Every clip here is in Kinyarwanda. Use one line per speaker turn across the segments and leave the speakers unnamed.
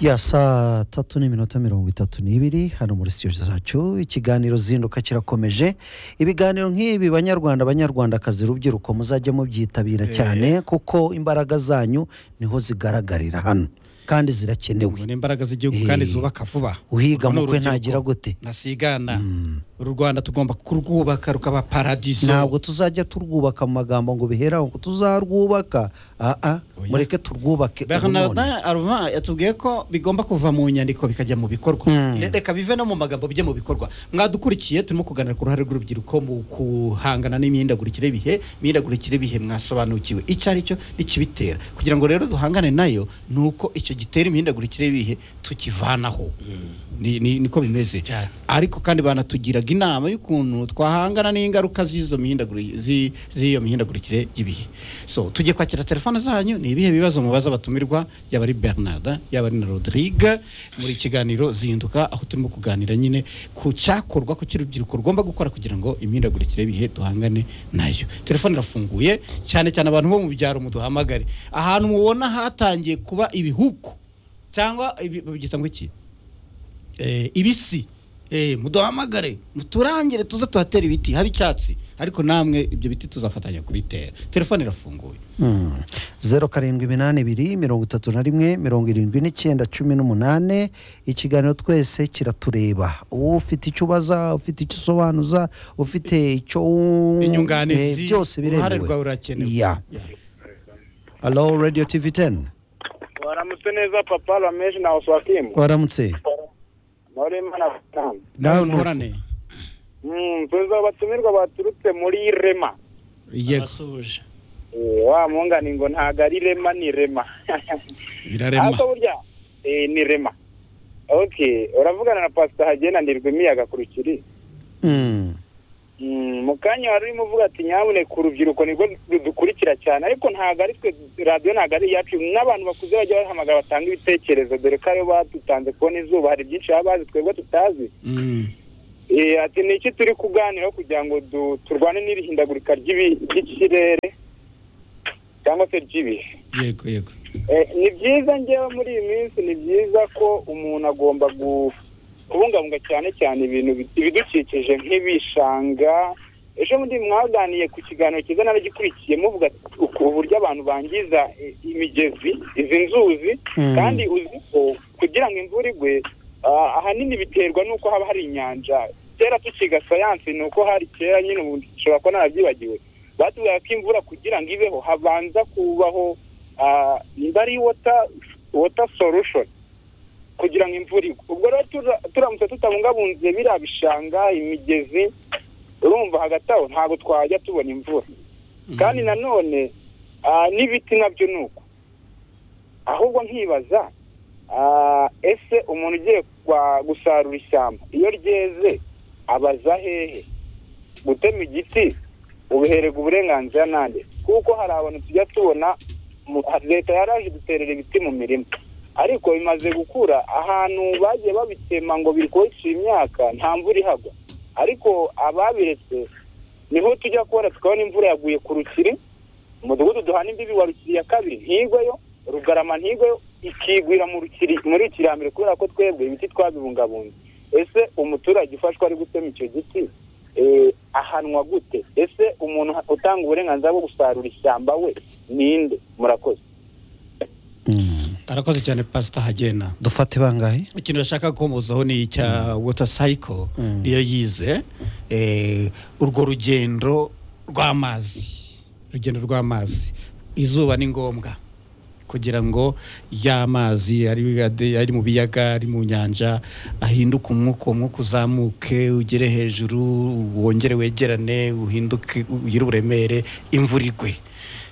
ya saa tatu n'iminota mirongo itatu n'ibiri hano muri sitiyo zacu ikiganiro zinduka kirakomeje ibiganiro nk'ibi banyarwanda banyarwandakazi urubyiruko muzajya mubyitabira cyane kuko imbaraga zanyu niho zigaragarira hano kandi zirakenewe
ni imbaraga z'igihugu
Eh.
kandi zubaka vuba
uhiga
Urwo ni
mukwe
urubyiruko.
ntagira gute
ntasigana uru rwanda tugomba kurwubaka rukaba paradiso
ntabwo tuzajya turwubaka mu magambo ngo bihere aho ngo tuzarwubaka aa
Oya.
mureke turwubake ubu none.
bernardin arvan yatubwiye ko bigomba kuva mu nyandiko bikajya mu bikorwa
Mm.
Re- reka bive no mu magambo bijye mu bikorwa mwadukurikiye turimo kuganira ku ruhare rw'urubyiruko mu guhangana n'imihindagurikire y'ibihe imihindagurikire y'ibihe mwasobanukiwe icyo ari cyo n'ikibitera kugira ngo rero duhangane nayo ni uko icyo gitera imihindagurikire y'ibihe tukivanaho Ni- ni- niko bimeze
Cyane.
ariko kandi banatugiraga inama y'ukuntu twahangana n'ingaruka z'izo mihindaguri- zi- z'iyo mihindagurikire y'ibihe so tujye kwakira telefone zanyu ni ibihe bibazo mubaza batumirwa yaba ari bernard yaba ari na rodrigue muri kiganiro zinduka aho turimo kuganira nyine ku cyakorwa ku cy'urubyiruko rugomba gukora kugira ngo imihindagurikire y'ibihe duhangane nayo telefone irafunguye cyane cyane abantu bo mu byaro muduhamagare ahantu mubona hatangiye kuba ibihuku cyangwa ibi- babyita ngo iki eh, ibisi eh, muduhamagare muturangire tuze tuhatere ibiti haba icyatsi ariko namwe ibyo biti tuzafatanya kubitera telefone irafunguye
Hmm. zeru karindwi iminani ibiri mirongo itatu na rimwe mirongo irindwi n'icyenda cumi n'umunani ikiganiro twese kiratureba ufite icyo ubaza ufite icyo usobanuza ufite icyo wumva, eh,
inyunganizi
byose
uruhare
biremewe
rwawe rurakenewe
ya
Ya.
alo radiyo tivi teni
waramutse neza papa rameshi na oswatimu
waramutse
muri imana batanu
nawe
Nawe
muhorane
tuzi abatumirwa baturutse muri rema
yego
abasuhuje
Eh, wa mungani ngo ntago ari rema ni rema
birarema
ariko burya eh, ni rema okay uravugana na pasita hagenda ndirwa imiyaga ku rukiri
Hmm.
Mm, mu kanya wari urimo uvuga ati nyabuneka urubyiruko nibwo rudukurikira cyane ariko ntabwo ari twe radiyo ntabwo ari iyacu n'abantu bakuze bajya bahamagara batanga ibitekerezo dore ko aribo badutanze kubona izuba hari byinshi baba bazi twebwe tutazi
Mm.
Eh, ati ni iki turi kuganiraho kugira ngo du- turwane n'irihindagurika ry'ibi- ry'ikirere cyangwa se ry'ibihe
yego yego
Eh, ni byiza ngewe muri iyi minsi ni byiza ko umuntu agomba gu- kubungabunga cyane cyane ibintu bi- ibidukikije nk'ibishanga ejo bundi mwaganiye ku kiganiro cyiza naragikurikiye muvuga uku- uburyo abantu bangiza eh, imigezi izi nzuzi
Mm.
kandi uzi ko kugira ngo imvura igwe ah, ahanini biterwa n'uko haba hari inyanja kera tukiga sayansi ni uko hari kera nyine ubu nshobora kuba narabyibagiwe batubwira ko imvura kugira ngo ibeho habanza kubaho ah, nimba ari wota wota solution kugira ngo imvura igwe ubwo rero tura- turamutse tutabungabunze biriya bishanga imigezi urumva hagati aho ntabwo twajya tubona imvura kandi nanone ah, n'ibiti nabyo ni uko ahubwo nkibaza ah, ese umuntu ugiye kwa- gusarura ishyamba iyo ryeze abaza hehe gutema igiti ubihererwa uburenganzira nande kuko hari abantu tujya tubona mu- leta yaraje duterera ibiti mu mirima ariko bimaze gukura ahantu bagiye babitema ngo biri kubicira imyaka nta mvura ihagwa ariko ababiretse niho tujya kubona tukabona imvura yaguye ku rukiri umudugudu duhana imbibi wa rukiri ya kabiri ntigweyo rugarama ntigweyo ikigwira mu rukiri muri rukiri ya mbere kubera ko twebwe ibiti twabibungabunze ese umuturage ufashwa ari gutema icyo giti eh, ahanwa gute ese umuntu utanga uburenganzira bwo gusarura ishyamba we ninde murakoze
Hmm.
arakoze cyane pasita hagena
dufate bangahe
ikintu bashaka gukomozaho ni icya wota sayiko
Mm.
niyo yize Eh, urwo rugendo rw'amazi urugendo rw'amazi izuba ni ngombwa kugira ngo ya mazi ari ari mu biyaga ari mu nyanja ahinduke umwuka uwo mwuka uzamuke ugere hejuru wongere wegerane uhinduke ugire uburemere imvura igwe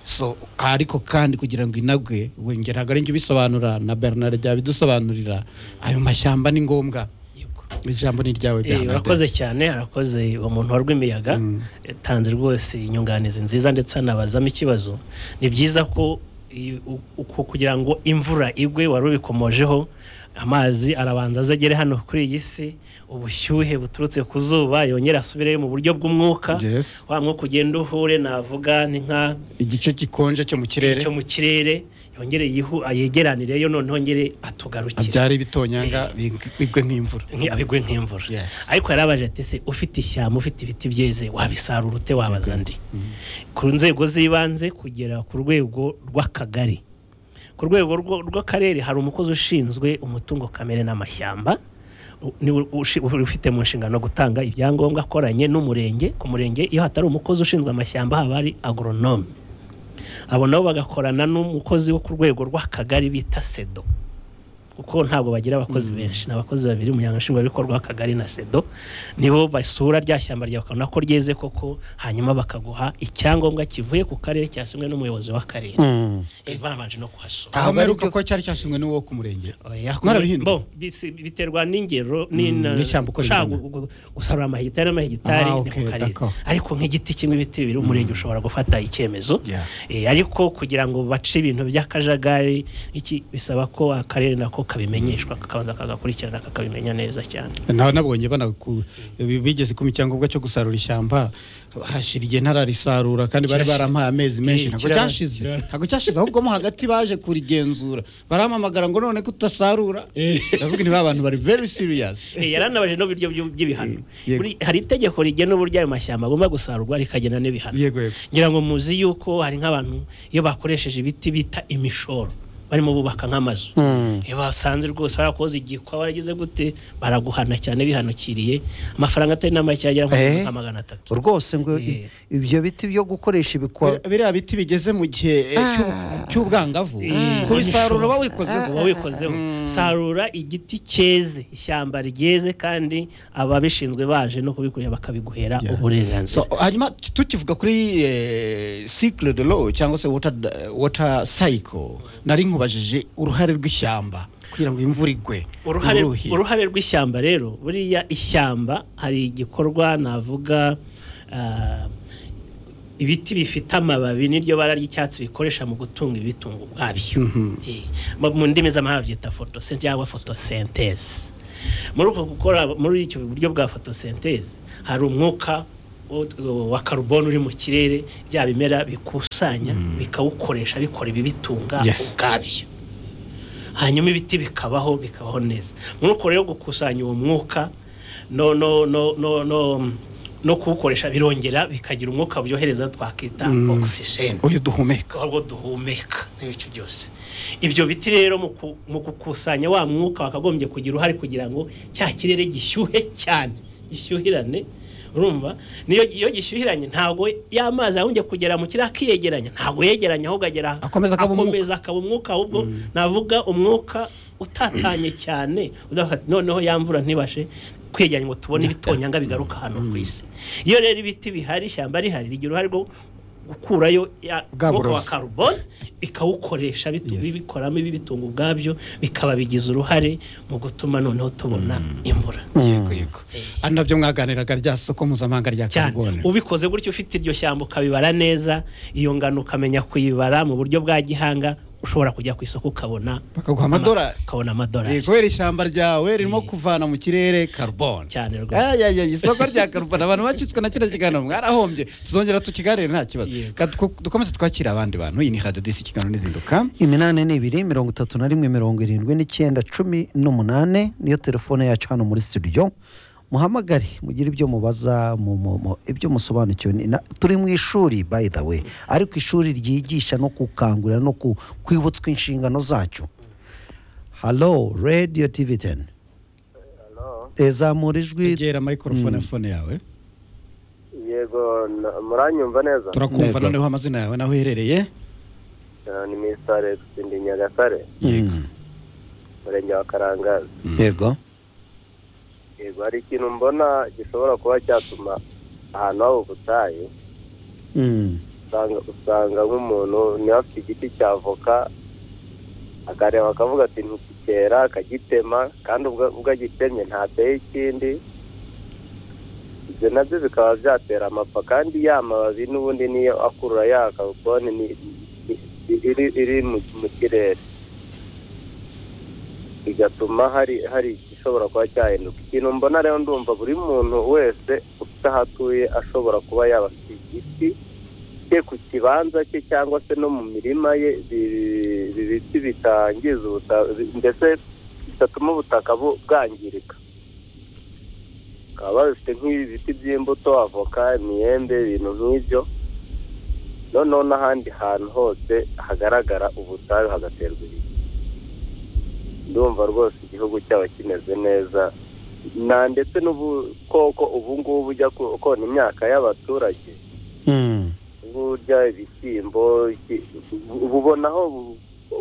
so ariko kandi kugira ngo inagwe wongera ntabwo ari njye ubisobanura na bernard byabidusobanurira ayo mashyamba ni ngombwa
yego
ijambo ni iryawe
Eh,
Bernard.
urakoze cyane arakoze uwo muntu wa rw'imiyaga
Mm.
yatanze rwose inyunganizi nziza ndetse anabazamo ikibazo ni byiza ko i- u- uku- kugira ngo imvura igwe wari ubikomojeho amazi arabanza aze agere hano kuri iyi si ubushyuhe buturutse ku zuba yongere asubireyo mu buryo bw'umwuka
Yes.
wa mwuka ugenda uhure navuga ni nka
igice gikonje cyo mu kirere
cyo mu kirere yongere yihu yegeranire yo noneho ngere atugarukire
abyara ibitonyanga big- bigwe nk'imvura
Nki- abigwe nk'imvura
Yes.
ariko yarabaje ati se ufite ishyamba ufite ibiti byeze wabisarura ute wabaza ndi ku nzego z'ibanze kugera ku rwego rw'akagari ku rwego rwo- rw'akarere hari umukozi ushinzwe umutungo kamere n'amashyamba u- niwe ushi- ufite mu nshingano gutanga ibyangombwa akoranye n'umurenge ku murenge iyo hatari umukozi ushinzwe amashyamba haba hari agoronome abo nabo bagakorana n'umukozi wo ku rwego rw'akagari bita sedo kuko ntabwo bagira abakozi benshi ni abakozi babiri umuryango nshingwabikorwa w'akagari na sedo nibo basura rya shyamba ryawe ukabona ko ryeze koko hanyuma bakaguha icyangombwa kivuye ku karere cyasimwe n'umuyobozi w'akarere
Mm.
Eh, babanje no kuhasura
Ah,
aho
bari
mperuka
byo-
ko cyari cyashinzwe n'uwo ku murenge
Oya,
Mwarabihinduye?
bo, bisi- biterwa n'ingero ni-
Mm,
na-
n'ishyamba uko
ushaka
ringana.
gu- gu- gusarura amahegitari n'amahegitari
Ah,
ni
okay,
ku karere
d'accord.
ariko nk'igiti kimwe ibiti bibiri umurenge ushobora gufata icyemezo
Yeah.
Eh, ariko kugira ngo bace ibintu by'akajagari iki bisaba ko akarere nako kabimenyeshwa kakabanza kagakurikirana kakabimenya neza cyane
nawe nabonye banaku- bigeze ku icyangombwa cyo gusarura ishyamba hashira igihe ntararisarura kandi bari
Kirashize.
barampaye amezi menshi
Eh,
ntabwo
kirara-
cyashize
kirara.
ntabwo cyashize ahubwo mo hagati baje kurigenzura barampamagara ngo none ko utasarura ndavuga ni ba bantu bari very serious
Eh, yaranabaje no biryo byu- by'ibihano
Eh, yego.
Buri- hari itegeko rigena uburyo ayo mashyamba agomba gusarurwa rikagena n'ibihano
yego yego
ngira ngo muzi yuko hari nk'abantu iyo bakoresheje ibiti bita imishoro barimo bubaka nk'amazu
Mm.
iyo basanze rwose barakoze igikwa waragize gute baraguhana cyane bihanukiriye amafaranga atari n'amake agera
Eh.
nka magana atatu
rwose ngo i-
Yeah.
ibyo biti byo gukoresha ibikwa
biriya biti bigeze mu gihe eh, cy'u- cy'ubwangavu
Eh,
kubisarura
imishoro.
uba wikozeho
uba wikozeho sarura igiti cyeze ishyamba ryeze kandi ababishinzwe baje no kubikurira bakabiguhera
Yeah. So,
uburenganzira
hanyuma tukivuga kuri eh, cycle de l'eau cyangwa se water, water cycle nari nkubajije uruhare rw'ishyamba kugira ngo imvura igwe
uruhare
uruhi.
uruhare rw'ishyamba rero buriya ishyamba hari igikorwa navuga ah, ibiti bifite amababi n'iryo bara ry'icyatsi bikoresha mu gutunga ibitungo ubwabyo Eh, mu- mu ndimi z'amahanga byita photosynthese cyangwa photosynthese muri uko gukora muri icyo buryo bwa photosynthese hari umwuka wo- wa karuboni uri mu kirere bya bimera bikusanya bikawukoresha bikora ibibitunga
Yes.
ubwabyo hanyuma ibiti bikabaho bikabaho neza muri uko rero gukusanya uwo mwuka no no no no no no kuwukoresha birongera bikagira umwuka buryohereza twakita oxygen
uyu duhumeka
ahubwo duhumeka n'ibice byose ibyo biti rero mu ku- mu gukusanya wa mwuka wakagombye kugira uruhare kugira ngo cya kirere gishyuhe cyane gishyuhirane urumva niyo iyo gishyuhiranye ntabwo ya mazi yahombye kugera mu kirere akiyegeranya ntabwo yegeranye ahubwo agera
Akomeza akaba umwuka.
akomeza akaba umwuka ahubwo navuga umwuka utatanye cyane udafata- noneho ya mvura ntibashe kwegeranya ngo tubone ibitonyanga bigaruka hano ku isi iyo rero ibiti bihari ishyamba rihari rigira uruhare rwo gukurayo ya-
Bwa
umwuka wa
burozi.
karuboni bikawukoresha bitu-
Yes.
bibikoramo ibibitunga ubwabyo bikaba bigize uruhare mu gutuma noneho tubona imvura
yego yego ari nabyo mwaganiraga rya soko mpuzamahanga rya
cyane
carbone
ubikoze gutyo ufite iryo shyamba ukabibara neza iyo ngano ukamenya kuyibara mu buryo bwa gihanga ushobora kujya ku isoko ukabona
Bakaguha amadolari.
ukabona
Eh,
amadolari
kubera ishyamba ryawe ririmo
Eh.
kuvana mu kirere carbone
cyane rwose
Aya, aya, isoko rya carbone abantu bakitswe na kino kiganiro mwarahombye tuzongera tukiganire nta kibazo
Yego.
Ka- tuko- dukomeze twakira abandi bantu iyi ni radio disi ikiganiro n'izinduka
iminani ni ibiri mirongo itatu na rimwe mirongo irindwi n'icyenda cumi n'umunane niyo telefone yacu hano muri studio muhamagare mugire ibyo mubaza mu mu- mu- ibyo musobanukiwe ni- na- turi mu ishuri by the way ariko ishuri ryigisha no gukangurira no ku- kwibutswa inshingano zacyo halo radiyo tivi teni zamura ijwi
egera microphone phone yawe
yego na- muranyumva neza
turakumva
Yego.
noneho amazina yawe naho uherereye
Eh, ni mr alex ndi nyagatare
Mm.
umurenge wa karangazi
yego
yego hari ikintu mbona gishobora kuba cyatuma ahantu haba ubutayu
Mm.
usanga usanga nk'umuntu niba afite igiti cya avoka akareba akavuga ati ntikikera akagitema kandi ubwo ubwo agitemye ntateye ikindi ibyo nabyo bikaba byatera amapfa kandi ya mababi n'ubundi niyo akurura ya kaboni ni- ni- ni- iri iri mu mu kirere bigatuma hari hari igishobora kuba cyahinduka ikintu mbona rero ndumva buri muntu wese ufite aho atuye ashobora kuba yaba afite igiti
cye ku kibanza cye cyangwa se no mu mirima ye ibi- ibi biti bitangiza ubutaka ndetse bitatuma ubutaka bu- bwangirika bakaba babifite nk'ibi biti by'imbuto avoka imyembe ibintu nk'ibyo noneho n'ahandi hantu hose hagaragara ubutayu hagaterwa ibiti ndumva rwose igihugu cyaba kimeze neza na ndetse n'ubukoko ubu ngubu ujya ku- kona imyaka y'abaturage
Mm.
burya ibishyimbo iki- bu- bubona aho bu-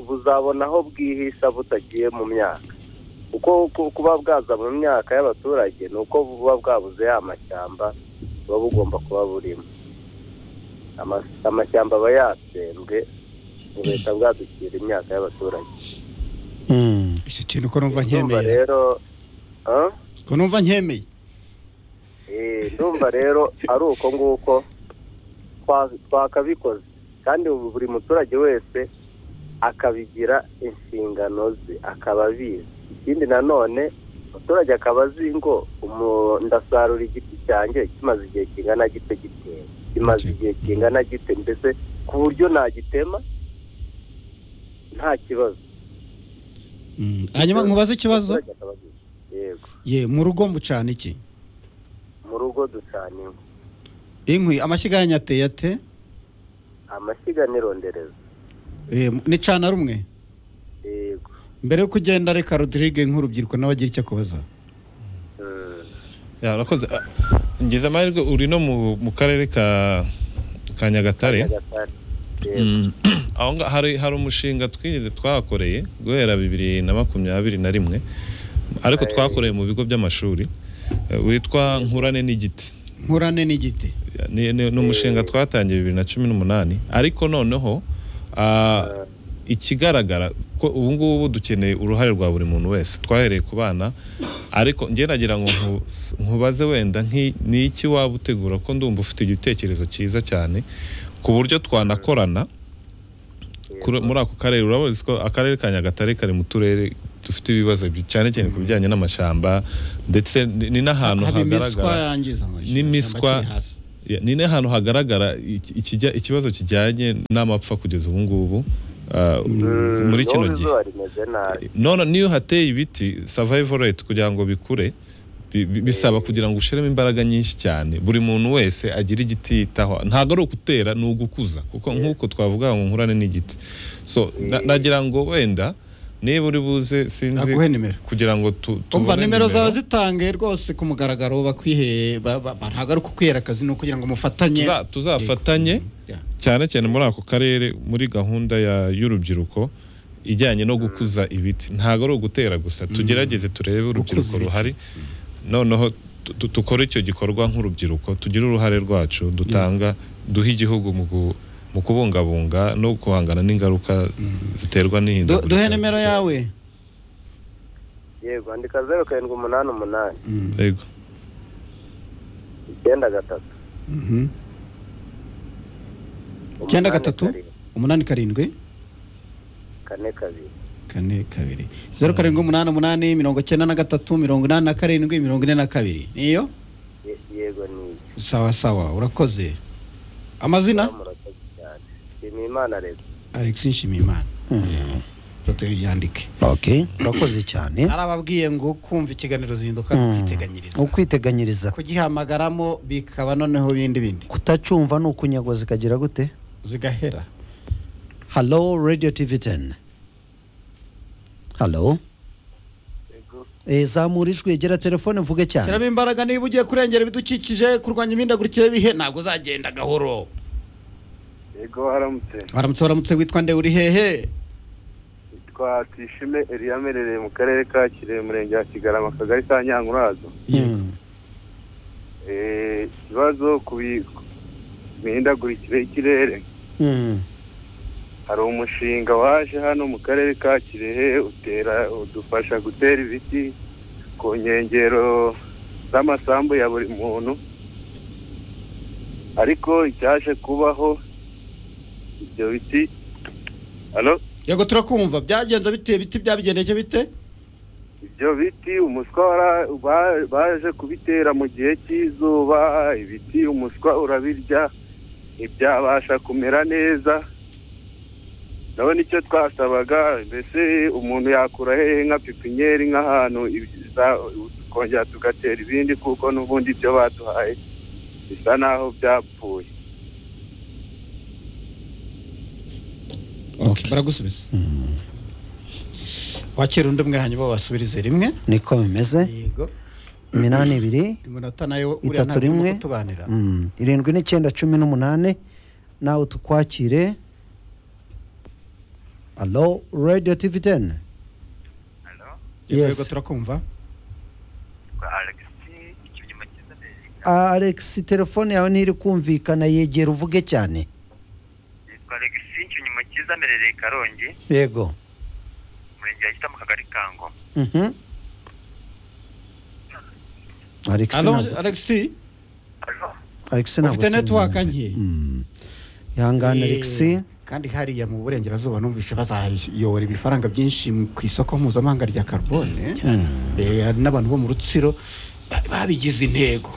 buzabona aho bwihisha butagiye mu myaka kuko ku- kuba bwaza mu myaka y'abaturage ni uko buba bwabuze ya mashyamba buba bugomba kuba burimo Ama- amashyamba aba yatsembwe bugahita bwadukira imyaka y'abaturage
Mm.
icyo kintu ko numva
Ndumva
nkemeye
rero ah?
ko numva nkemeye
Eh, ndumva rero ari uko nguko twa- twakabikoze kandi ubu buri muturage wese akabigira inshingano ze akaba abizi ikindi nanone umuturage akaba azi ngo umu- ndasarura igiti cyanjye kimaze igihe kingana gite giteye kimaze
Okay.
igihe kingana gite ndetse ku buryo nagitema nta kibazo
Mm, hanyuma nkubaze ikibazo
Umuturage akaba abizi. yego
ye mu rugo mbucana iki
mu rugo ducana inkwi
inkwi amashyiga yanyu ateye ate
amashyiga n'irondereza
Eh, nicana rumwe
yego
mbere yo kugenda reka rodirige nk'urubyiruko nawe agira icyo akubaza
Mm.
Ya, urakoze Ah, ngize amahirwe uri no mu, mu karere ka ka nyagatare
Nyagatare. Yego.
Mm. aho nga- hari hari umushinga twigeze twahakoreye guhera bibiri na makumyabiri na rimwe ariko
Aye.
twakoreye mu bigo by'amashuri eh, witwa nkurane n'igiti
nkurane n'igiti
ni, ni, ni umushinga twatangiye bibiri na cumi n'umunani ariko noneho ah, ikigaragara ko ubu ngubu dukeneye uruhare rwa buri muntu wese twahereye ku bana ariko njye nagira ngo nku- nkubaze wenda nki- ni iki waba utegura ko ndumva ufite igitekerezo cyiza cyane ku buryo twanakorana kuri- muri ako karere urabizi ko akarere ka nyagatare kari mu turere dufite ibibazo by- cyane cyane ku bijyanye n'amashyamba ndetse ni ni n'ahantu
haba imiswa
hagaragara
yangiza amashyamba
n'imiswa-
akiri hasi
Ya, ni n'ahantu hagaragara iki- ikijya- ikibazo kijyanye n'amapfa kugeza ubu ngubu ah,
Mm,
muri kino
n'ubu
gihe
izuba rimeze nabi
none n'iyo hateye ibiti survival rate kugira ngo bikure bi- bi- bisaba kugira ngo ushiremo imbaraga nyinshi cyane buri muntu wese agira igiti yitaho ntabwo ari ugutera ni ugukuza kuko nk'uko twavuga ngo nkurane n'igiti so na- nagira ngo wenda niba uri buze sinzi
aguhe nimero
kugira ngo tu-
umva
tubone
nimero zawe
nimero.
zitange rwose ku mugaragaro bakwihe ba- ba- ba- ntabwo ari ukukwihera akazi ni ukugira ngo mufatanye
Tuza- tuzafatanye
Ya.
cyane cyane muri ako karere muri gahunda ya- y'urubyiruko ijyanye no gukuza ibiti ntabwo ari ugutera gusa tugerageze turebe urubyiruko
ibiti.
ruhari noneho tu- tu- dukore icyo gikorwa nk'urubyiruko tugire uruhare rwacu dutanga duhe igihugu mu gu- mu kubungabunga no guhangana n'ingaruka ziterwa
Du-
n'ihindagurika
duhe nimero yawe
yego andika zeru karindwi umunani umunani
Yego.
icyenda gatatu
Mhm. Icyenda
umunani
gatatu?
karindwi,
umunani karindwi
kane kabiri
kane kabiri zeru karindwi umunani umunani mirongo icyenda na gatatu mirongo inani na karindwi mirongo ine na kabiri niyo
Ye- yego ni iki
sawa sawa urakoze amazina
murakoze cyane nshimiyimana leta
alex nshimiyimana foto yandike
Okay. urakoze cyane
hari ababwiye ngo kumva ikiganiro zinduka
Mm.
kwiteganyiriza
ukwiteganyiriza
kugihamagaramo bikaba noneho bindi bindi
kutacumva ni ukunyagwa zikagira gute
zigahera
halo radio tv 10 halo Eh, zamura ijwi gera telefone mvuge cyane
shyiramo imbaraga niba ugiye kurengera ibidukikije kurwanya imihindagurikire y'ibihe ntabwo uzagenda gahoro
yego haramutse
waramutse waramutse witwa nde uri hehe
yitwa tuyishime eliya Merereye mu karere ka kirehe umurenge wa kigarama akagari ka nyankurazo
Mm.
Eh, ikibazo ku bi- ku mihindagurikire y'ikirere
Mm.
hari umushinga waje hano mu karere ka kirehe utera udufasha gutera ibiti ku nkengero z'amasambu ya buri muntu ariko icyaje kubaho ibyo biti hano
yego turakumva byagenze bite ibiti byabigendeke bite
ibyo biti umuswa wara- ba- baje kubitera mu gihe cy'izuba ibiti umuswa urabirya
ntibyabasha kumera neza ndabona icyo twasabaga mbese umuntu yakura hehe nka pipinyeri nk'ahantu ibiza- tukongera tugatera ibindi kuko n'ubundi ibyo baduhaye bisa naho byapfuye
Okay, baragusubiza wakira undi mwanya bo basubirize rimwe
niko bimeze
yego
iminani ibiri
iminota nayo uriya
itatu
ntabwo urimo
rimwe
kutubanira
Mm, irindwi n'icyenda cumi n'umunani nawe tukwakire alo radiyo tivi teni
Yego,
Yes.
yego turakumva
alex telefone yawe ntiri kumvikana yegera uvuge cyane
yitwa Alexis Ikinyuma cyiza amerereye Karongi
yego
umurenge wa Gitamo kagari ka Ngoma
Mhm. alex
Alo,
ntabwo-
Alexi
Alex ntabwo
ufite
turi
network
mu-
nke
Mm. ihangane
Eh,
alex
kandi hariya mu burengerazuba numvise bazayobora ibifaranga byinshi mu- ku isoko mpuzamahanga rya carbone Eh, hari n'abantu bo mu rutsiro ba- babigize intego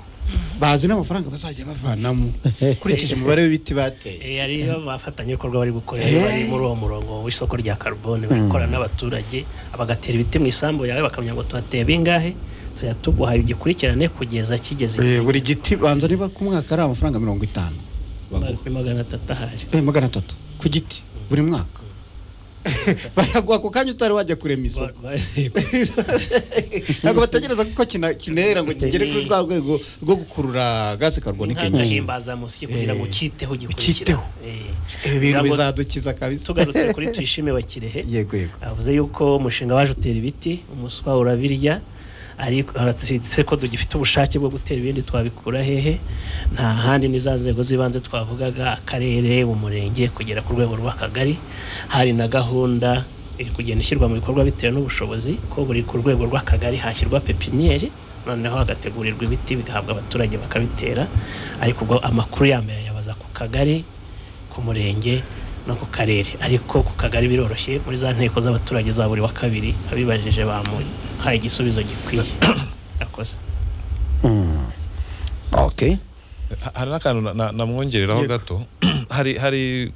bazi n'amafaranga bazajya bavanamo ukurikije umubare w'ibiti bateye
Eh, hariyo abafatanyabikorwa bari gukora
Eh.
bari muri uwo murongo w'isoko rya karubone bari gukorana n'abaturage bagatera ibiti mu isambu yawe bakamenya ngo tuhateye bingahe tujya tuguha igikurikirane kugeza kigeze
Eh, buri giti banza niba ku mwaka ari amafaranga mirongo itanu baguha
kuri magana atatu ahari
Eh, magana atatu ku giti buri mwaka bayaguha ku kanya utari wajya kurema isoko ntabwo bategereza kuko kina- kinera ngo kigere kuri rwa rwego rwo gukurura gaze karbonika nyinshi.
nk'agahimbazamusyi kugira ngo
Eh.
ukiteho
Ukiteho.
ugikurikireho Eh.
ibi bintu
Kugira ngo
bizadukiza kabisa
tugarutse kuri tuyishime bakirehe
yego yego
avuze yuko umushinga waje utera ibiti umuswa urabirya ariko aratse ko dugifite ubushake bwo gutera ibindi twabikura hehe nta handi ni za nzego z'ibanze twavugaga akarere umurenge kugera ku rwego rw'akagari hari na gahunda iri kugenda ishyirwa mu bikorwa bitewe n'ubushobozi ko buri ku rwego rw'akagari hashyirwa pepiniyeri noneho hagategurirwa ibiti bigahabwa abaturage bakabitera ariko ubwo amakuru ya mbere yabaza ku kagari ku murenge no ku karere ariko ku kagari biroroshye muri za nteko z'abaturage za buri wa kabiri abibajije bamuhaye igisubizo gikwiye akoze
Mm. ok
Ha- hari n'akantu na- na- namwongereraho
Yego.
gato hari hari